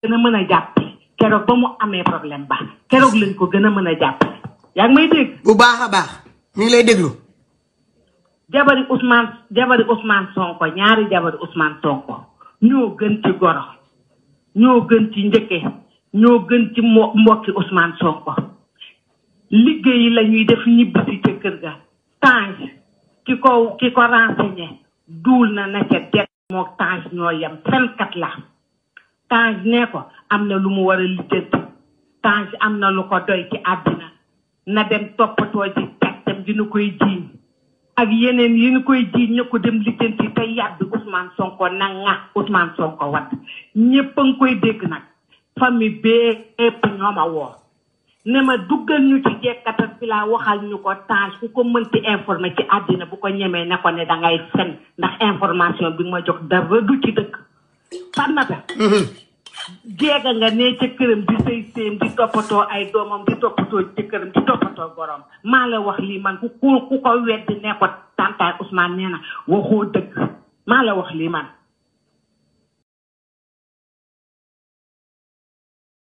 gën a mën a jàppale keroog ba mu amee problème ba keroog lañ ko gën a mën a jàppale yaa ngi may dégg bu baax a baax mi ngi lay déglu. jabari Ousmane jabari Ousmane Sonko ñaari jabari Ousmane Sonko ñoo gën ci goro ñoo gën ci njëkke ñoo gën ci mo mbokki Ousmane Sonko liggéey la ñuy def ñibbisi ca kër ga Tange ki ko ki ko renseigné duul na na ca det moo Tange ñoo yem fenkat la Tange nee ko am na lu mu war a lijjanti Tange am na lu ko doy ci àddina na dem toppatoo ji càccam di nu koy jiiñ ak yeneen yi ñu koy jiiñ ñu ko dem lijjanti te yàbbi Ousmane Sonko na nga Ousmane Sonko wadd ñépp a ngi koy dégg nag famille bee épp ñoo ma woo ne ma duggal ñu ci jekkatal fi laa waxal ñu ko Tange ku ko mënti informé ci àddina bu ko ñemee ne ko ne dangay fen ndax information bi ma jox dara du ci dëkk fannata jeega nga ne ca këram di sëy séem di toppatoo ay doomam di toppatoo ci këram di toppatoo borom maa la wax lii man ku ku ku ko weddi ne ko tantaay Ousmane nee na waxoo dëgg maa la wax lii man